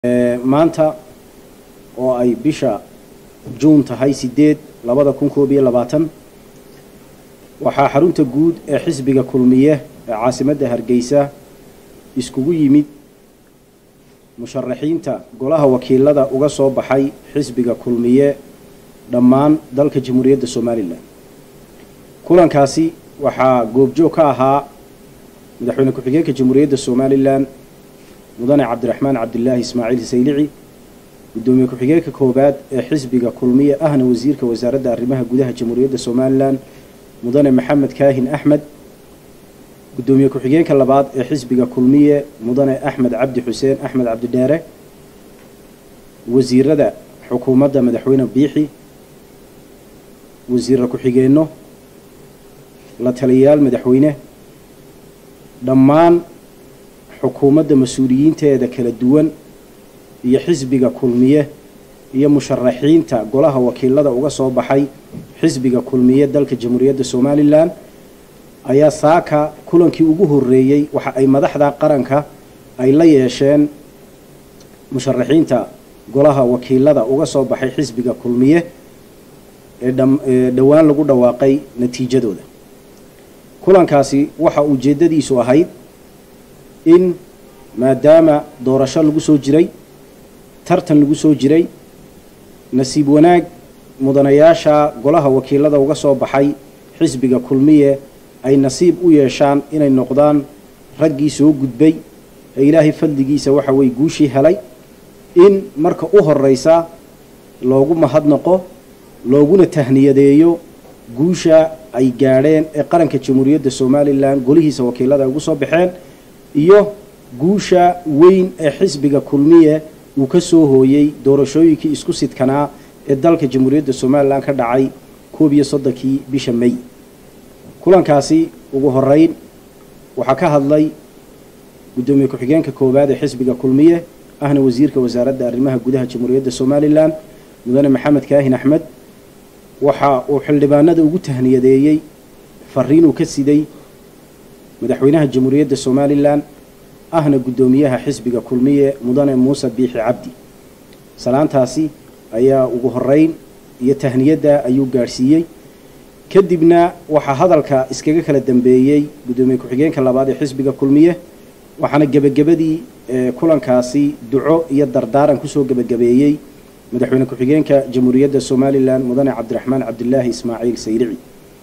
maanta oo ay bisha juun tahay sideed labada kun koob iyo labaatan waxaa xarunta guud ee xisbiga kulmiye ee caasimadda hargeysa iskugu yimid musharaxiinta golaha wakiilada uga soo baxay xisbiga kulmiye dhammaan dalka jamhuuriyadda somalilan kulankaasi waxaa goobjoog ka ahaa madaxweyne ku-xigeenka jamhuuriyadda somalilan mudane cabdiraxmaan cabdilaahi ismaaciil saylici guddoomiye ku-xigeenka koowaad ee xisbiga kulmiye ahna wasiirka wasaaradda arrimaha gudaha jamhuuriyadda somalilan mudane maxamed kaahin axmed guddoomiye ku-xigeenka labaad ee xisbiga kulmiye mudane axmed cabdi xuseen axmed cabdidheere wasiirada xukuumadda madaxweyne biixi wasiira ku-xigeenno la taliyayaal madaxweyne dhammaan xukuumadda mas-uuliyiinteeda kala duwan iyo xisbiga kulmiye iyo musharaxiinta golaha wakiilada uga soo baxay xisbiga kulmiye dalka jamhuuriyadda somalilan ayaa saaka kulankii ugu horeeyey waxa ay madaxda qaranka ay la yeesheen musharaxiinta golaha wakiilada uga soo baxay xisbiga kulmiye ee dhowaan lagu dhawaaqay natiijadooda kulankaasi waxa ujeeddadiisu ahayd in maadaama doorasho lagu soo jiray tartan lagu soo jiray nasiib wanaag mudanayaasha golaha wakiilada uga soo baxay xisbiga kulmiye ay nasiib u yeeshaan inay noqdaan raggii soo gudbay ee ilaahay fadligiisa waxa weye guushii helay in marka u horeysa loogu mahadnaqo looguna tahniyadeeyo guusha ay gaadheen ee qaranka jamhuuriyadda somalilan golihiisa wakiilada ay ugu soo baxeen iyo guusha weyn ee xisbiga kulmiye uu ka soo hooyey doorashooyinkii isku sidkanaa ee dalka jamhuuriyadda somalilan ka dhacay koob iyo soddonkii bisha may kulankaasi ugu horeyn waxaa ka hadlay guddoomiye ku-xigeenka koowaad ee xisbiga kulmiye ahna wasiirka wasaaradda arrimaha gudaha jamhuuriyadda somalilan mudane maxamed kaahin axmed waxa uu xildhibaanada ugu tahniyadeeyey fariinuu ka siday madaxweynaha jamhuuriyadda somalilan ahna guddoomiyaha xisbiga kulmiye mudane muuse biixi cabdi salaantaasi ayaa ugu horeyn iyo tahniyadda ayuu gaadhsiiyey kadibna waxaa hadalka iskaga kala dambeeyey guddoomiye ku-xigeenka labaad ee xisbiga kulmiye waxaana gebagabadii kulankaasi duco iyo dardaaran kusoo gebagabeeyey madaxweyne ku-xigeenka jamhuuriyadda somalilan mudane cabdiraxmaan cabdilaahi ismaaciil saylici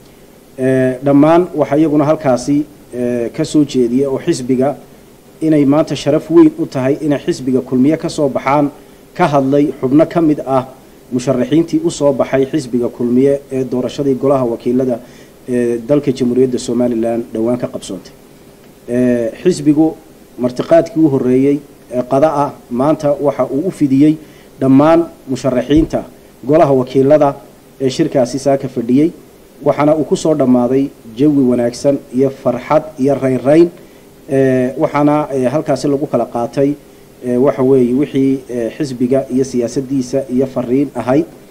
dhammaan waxaa iyaguna halkaasi ka soo jeediya oo xisbiga inay maanta sharaf weyn u tahay inay xisbiga kulmiye ka soo baxaan ka hadlay xubno ka mid ah musharaxiintii usoo baxay xisbiga kulmiye ee doorashadii golaha wakiilada ee dalka jamhuuriyadda somalilan dhowaan ka qabsoontay xisbigu martiqaadkii u horeeyey ee qada ah maanta waxa uu u fidiyey dhammaan musharaxiinta golaha wakiilada ee shirkaasi saaka fadhiyey waxaana uu kusoo dhammaaday jawi wanaagsan iyo farxad iyo raynrayn waxaana halkaasi lagu kala qaatay waxa weeye wixii xisbiga iyo siyaasaddiisa iyo fariin ahayd